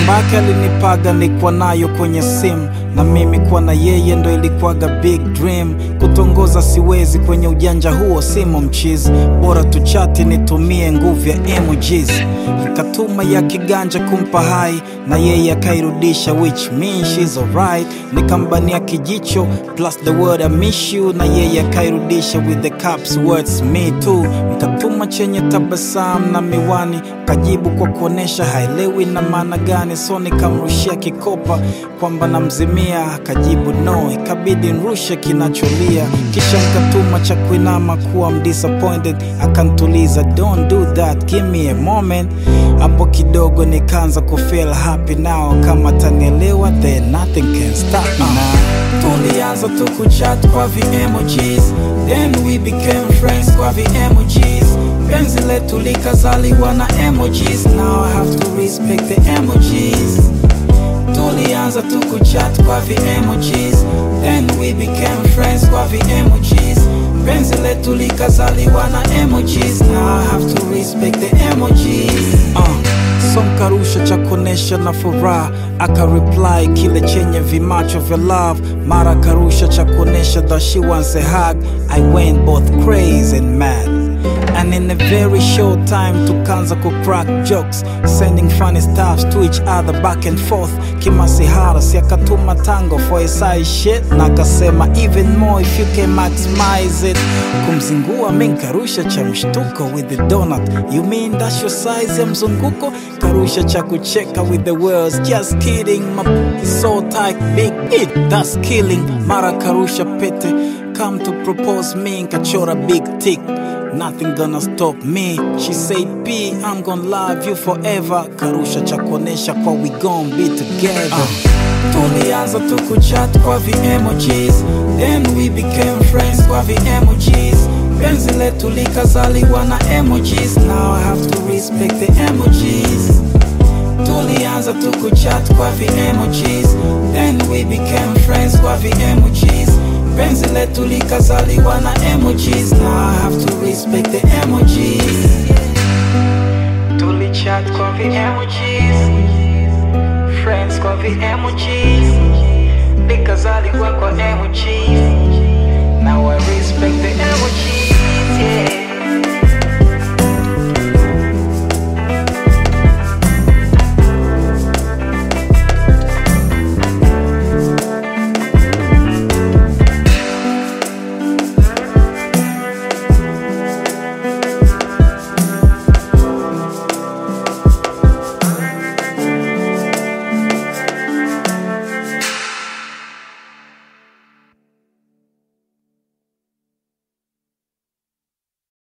nambake alinipaga nikuwa nayo kwenye simu na mimi kuwa na yeye ndo ilikuwaga big dream kutongoza siwezi kwenye ujanja huo simo mchizi bora tuchati nitumie nguvu ya emojis nikatuma ya kiganja kumpa hai na yeye akairudisha which means she's alright nikambania kijicho plus the word I miss you na yeye akairudisha with the caps words me too nikatuma chenye tabasamu na miwani kajibu kwa kuonesha haelewi na maana gani so nikamrushia kikopa kwamba namzimia akajibu no ikabidi nrushe kinacholia kisha nikatuma cha kuinama kuwa I'm disappointed akantuliza don't do that give me a moment hapo kidogo nikaanza kufeel happy now kama tanielewa then nothing can stop me now tulianza tu kuchat kwa vi emojis then we became friends kwa vi emojis penzi letu likazaliwa na emojis now I have to respect the emojis tulianza tu kuchat kwa vi emojis then we became friends kwa vi emojis penzi letu likazaliwa na emojis now I have to respect the emojis uh. So nkarusha cha kuonesha na furaha akareply kile chenye vimacho vya love mara karusha cha kuonesha that she wants a hug I went both crazy and mad And in a very short time tukanza ku crack jokes sending funny stuffs to each other back and forth kimasihara si akatuma tango for a side shit na akasema even more if you can maximize it kumzingua mi nkarusha cha mshtuko with the donut you mean that's your size ya mzunguko karusha cha kucheka with the words just kidding my p- is so tight big it that's killing mara karusha pete come to propose me nkachora big tick Nothing gonna stop me. She said, P, I'm gonna love you forever. Karusha cha kuonesha kwa we gon' be together. Uh. Tulianza tu kuchat kwa vi emojis, then we became friends kwa vi emojis. Penzi letu likazaliwa na emojis, now I have to respect the emojis. Tulianza tu kuchat kwa vi emojis, then we became friends kwa vi emojis. penzi letu likazaliwa na emojis now I have to respect the emojis tulichat kwa vi emojis friends kwa vi emojis